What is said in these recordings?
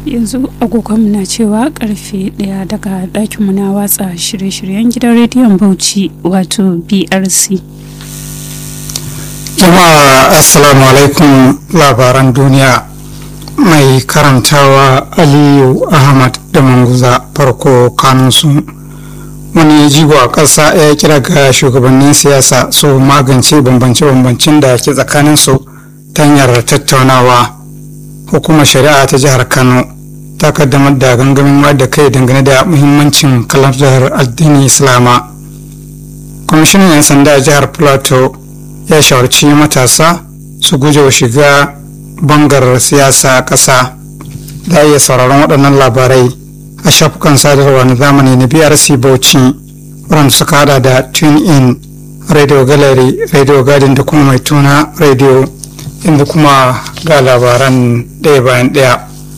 yanzu agogonmu na cewa karfe ɗaya daga ɗakinmu na watsa shirye-shiryen gidan rediyon bauchi wato brc jama'a assalamu alaikum labaran duniya mai karantawa aliyu ahmad da manguza farko kanunsu wani jigo a ƙasa ya kira ga shugabannin siyasa su magance bambance-bambancen da ke tsakaninsu ta hanyar tattaunawa hukumar shari'a ta jihar kano ta kaddamar da gangamin da kai dangane da muhimmancin kalandar addini islama kwamishinan 'yan sanda a jihar plateau ya shawarci matasa su guje wa shiga bangar siyasa a ƙasa da iya sauraron waɗannan labarai a shafukan sadarwa na zamani na brc bauchi waɗanda suka hada da tune in radio gallery radio garden da kuma mai tuna radio inda kuma ga labaran ɗaya bayan ɗaya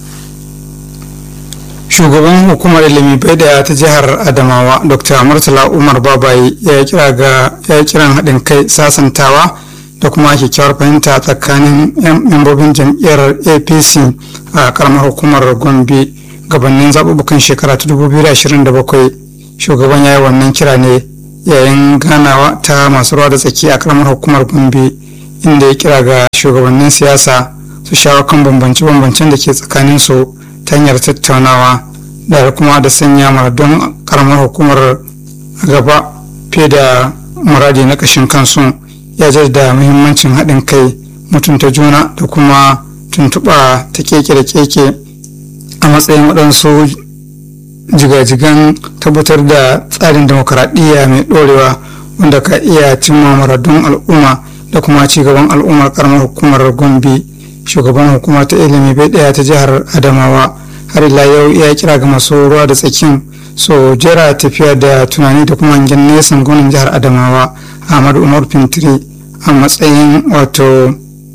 shugaban hukumar ilimi bai daya ta jihar adamawa dr murtala umar babayi ya kira ga ya kiran haɗin kai sasantawa da kuma kyakkyawar fahimta tsakanin membobin jam'iyyar apc a karamar hukumar gombe gabanin zaɓuɓɓukan shekara ta 2027 shugaban ya yi wannan kira ne yayin ganawa ta masu ruwa da tsaki a karamar hukumar gombe inda ya kira ga shugabannin siyasa su shawo kan bambance-bambancen da ke tsakanin su ta hanyar tattaunawa da kuma da sanya maradon karamar hukumar gaba fiye da muradi na kashin kansu ya da muhimmancin haɗin kai mutunta juna da kuma tuntuɓa ta keke da keke a matsayin waɗansu jigajigan tabbatar da tsarin demokaradiyya mai ɗorewa wanda ka iya cimma maradun al'umma da kuma cigaban al'ummar karamar hukumar gombe shugaban hukuma ta ilimi bai ɗaya ta jihar adamawa har ila yau ya kira ga masu ruwa da tsakin so jera tafiya da tunani da kuma hangen nesan gwamnan jihar adamawa ahmadu umar fintiri a matsayin wato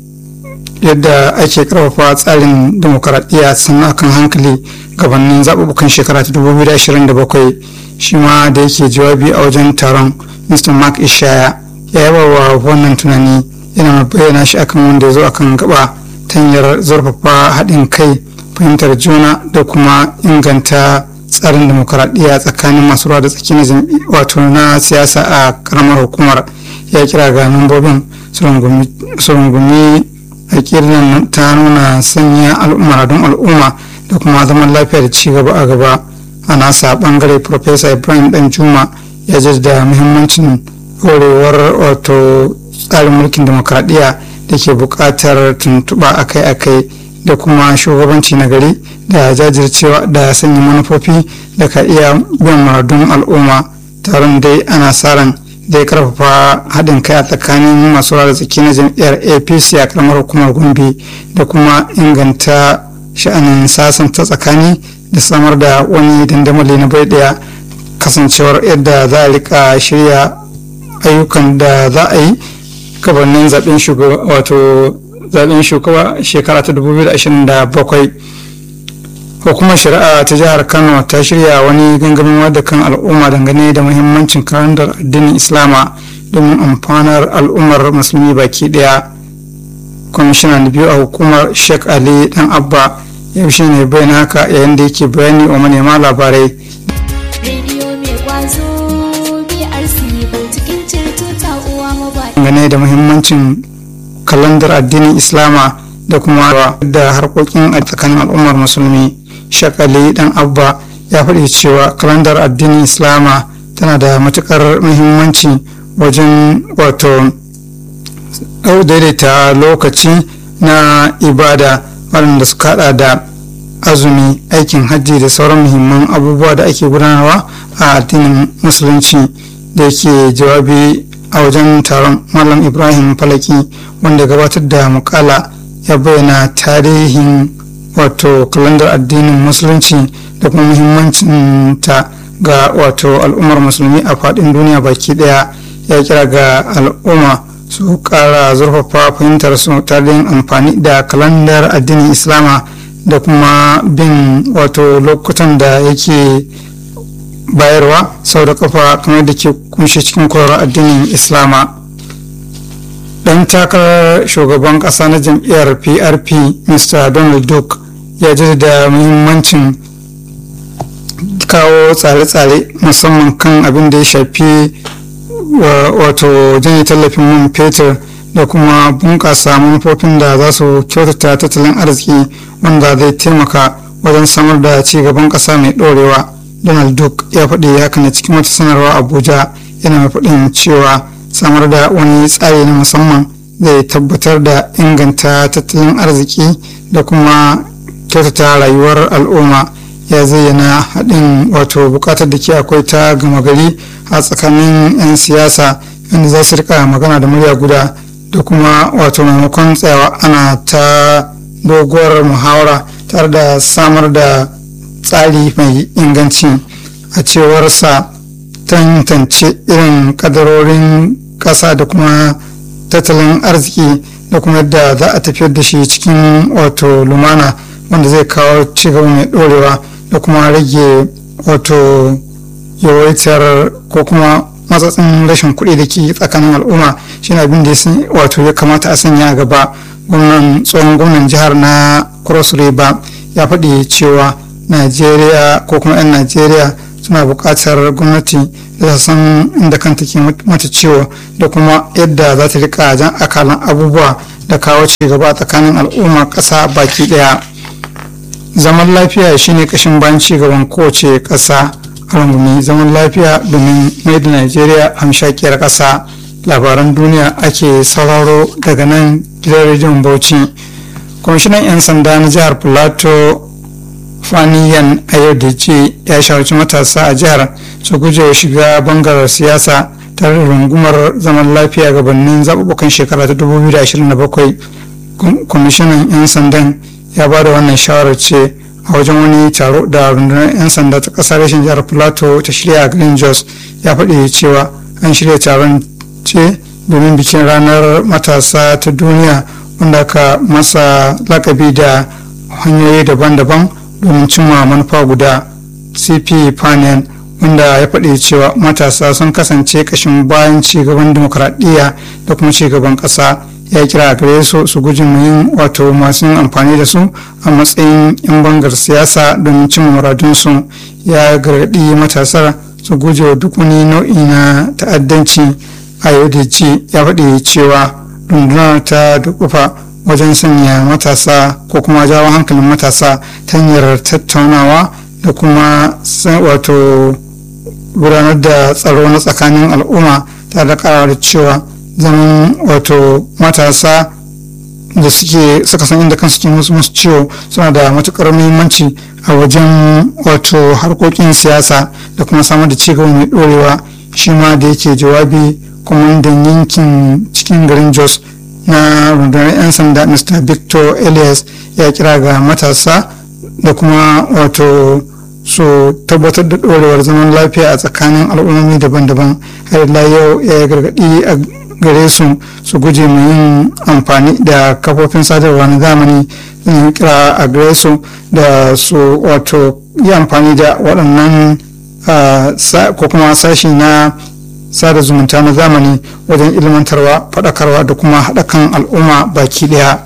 yadda ake karfafa tsarin demokaradiyya sannan akan hankali gabanin zaɓuɓɓukan shekara ta 2027 shi ma da yake jawabi a wajen taron mr mark ishaya ya yaba wa wannan tunani yana bayyana shi akan wanda ya zo akan gaba ta hanyar zurfafa haɗin kai fahimtar juna da kuma inganta tsarin demokaradiyya tsakanin masu ruwa da tsaki na wato na siyasa a karamar hukumar ya kira ga membobin su rungumi a ta nuna sanya al'umma al'umma da kuma zaman lafiya da ci gaba a gaba a nasa bangare professor ibrahim dan juma ya jaddada muhimmancin horewar wato tsarin mulkin demokaradiyya da ke buƙatar tuntuɓa akai-akai da kuma shugabanci na gari da jajircewa da sanya manufofi da ka iya biyan maradun al'umma taron dai ana sa ran da ya karfafa haɗin kai a tsakanin masu da tsaki na jam'iyyar apc a karamar hukumar gombe da kuma inganta sha'anin sasanta tsakani da samar da wani dandamali na bai ɗaya kasancewar yadda za a rika shirya ayyukan da za a yi gabanin zaɓen shugaba wato zaɓen shugaba shekara ta 2027 hukumar shari'a ta jihar kano ta shirya wani gangamin wadda kan al'umma dangane da muhimmancin kalandar addinin islama domin amfanar al'ummar musulmi baki daya kwamishina na biyu a hukumar sheikh ali dan abba yau shi ne bayan haka yayin da yake bayani wa manema labarai dangane da muhimmancin kalandar addinin islama da kuma da harkokin a tsakanin al'ummar musulmi shakali dan abba ya faɗi cewa kalandar addinin islama tana da matukar muhimmanci wajen wato daidaita lokaci na ibada waɗanda suka hada da azumi aikin hajji da sauran muhimman abubuwa da ake gudanarwa a addinin musulunci da yake jawabi a wajen taron malam ibrahim falaki wanda gabatar da mukala ya bayyana tarihin wato kalandar addinin musulunci da kuma muhimmancin ta ga wato al'ummar musulmi a faɗin duniya baki ɗaya ya kira ga al'umma su ƙara zurfafa fahimtar su tare amfani da kalandar addinin islama da kuma bin wato lokutan da yake bayarwa sau da kafa kamar da ke kunshe cikin koyarwar addinin islama dan takarar shugaban kasa na jam'iyyar prp mr donald duke ya jaddada muhimmancin kawo tsare-tsare musamman kan abin da ya shafi wato janye tallafin man fetur da kuma bunƙasa manufofin da za su kyautata tattalin arziki wanda zai taimaka wajen samar da ci gaban ƙasa mai ɗorewa donald duck ya faɗi haka ne cikin wata sanarwa abuja yana mai faɗin cewa samar da wani tsari na musamman zai tabbatar da inganta tattalin arziki da kuma kyautata rayuwar al'umma ya zayyana haɗin wato buƙatar da ke akwai ta gama gari a tsakanin 'yan siyasa inda za su rika magana da murya guda da kuma wato maimakon tsayawa ana ta doguwar muhawara tare da samar da tsari mai inganci a cewarsa tantance irin kadarorin ƙasa da kuma tattalin arziki da kuma yadda za a tafiyar da shi cikin wato lumana wanda zai kawo cigaba mai ɗorewa da kuma rage wato yawaitar ko kuma matsatsin rashin kuɗi da ke tsakanin al'umma shi abin da wato ya kamata a sanya a gaba gwamnan tsohon gwamnan jihar na cross river ya faɗi cewa najeriya ko kuma 'yan najeriya suna buƙatar gwamnati da san inda kanta ke mata ciwo da kuma yadda za ta rika jan akalan abubuwa da kawo ci gaba tsakanin al'umma ƙasa baki ɗaya zaman lafiya shine kashin bayan ci gaban kowace ƙasa rungumi zaman lafiya domin mai da najeriya hamshakiyar ƙasa labaran duniya ake sauraro daga nan gidan rediyon bauchi kwamishinan 'yan sanda na jihar plateau faniyan ayodeji ya shawarci matasa a jihar su guje shiga bangarar siyasa tare da rungumar zaman lafiya gabanin zaɓuɓɓukan shekara ta 2027 kwamishinan 'yan sandan ya ba da wannan shawarar ce a wajen wani taro da rundunar 'yan sanda ta ƙasar rashin jihar plateau ta shirya a green jos ya faɗi cewa an shirya taron ce domin bikin ranar matasa ta duniya wanda aka masa lakabi da hanyoyi daban-daban domin cimma manufa guda cp panen wanda ya faɗi cewa matasa sun kasance kashin bayan cigaban demokradiyya da kuma cigaban ƙasa ya kira a gare su su guji yin wato masu yin amfani da su a matsayin 'yan bangar siyasa domin cimma muradunsu ya gargaɗi matasa su guje wa duk wani nau'i na ta'addanci a yau da ji ya faɗi cewa rundunar ta dukufa wajen sanya matasa ko kuma jawo hankalin matasa ta hanyar tattaunawa da kuma wato gudanar da tsaro na tsakanin al'umma ta da da cewa zaman wato matasa da suke suka san inda kansu ke musu musu ciwo suna da matukar muhimmanci a wajen wato harkokin siyasa da kuma samar da cigaba mai dorewa shi ma da yake jawabi kwamandan yankin cikin garin jos na rundunar 'yan sanda mr victor elias ya kira ga matasa da kuma wato su tabbatar da dorewar zaman lafiya a tsakanin al'ummomi daban-daban har ila yau ya gargaɗi a gare su su guje mu yin amfani da kafofin sadarwa na zamani zan kira a gare su da su wato yi amfani da waɗannan ko kuma sashi na sada zumunta na zamani wajen ilmantarwa faɗakarwa da kuma haɗa kan al'umma baki ɗaya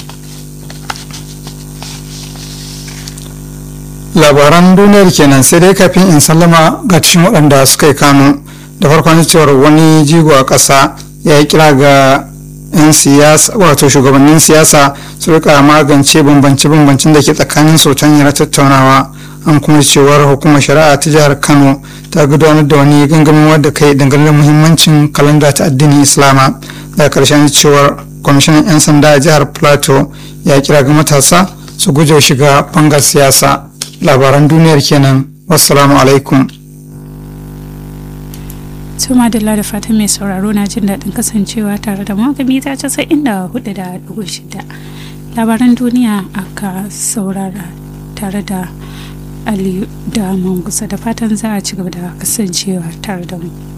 labaran duniyar kenan sai dai kafin in sallama ga cikin waɗanda suka yi kano da farkon cewar wani jigo a ƙasa ya yi kira ga 'yan siyasa wato shugabannin siyasa su rika magance bambance-bambancen da ke tsakanin su ta hanyar tattaunawa an kuma cewar hukumar shari'a ta jihar kano ta gudanar da wani gangamin wadda kai dangane da muhimmancin kalanda ta addinin islama daga karshen cewar kwamishinan 'yan sanda a jihar plateau ya kira ga matasa su guje shiga bangar siyasa labaran duniyar kenan wassalamu alaikum Tuma da da fatan mai sauraro na jin daɗin kasancewa tare da magami ta casa inda hudu da dubu shida. Labaran duniya aka saurara tare da Aliyu da Mangusa da fatan za a ci gaba da kasancewa tare da mu.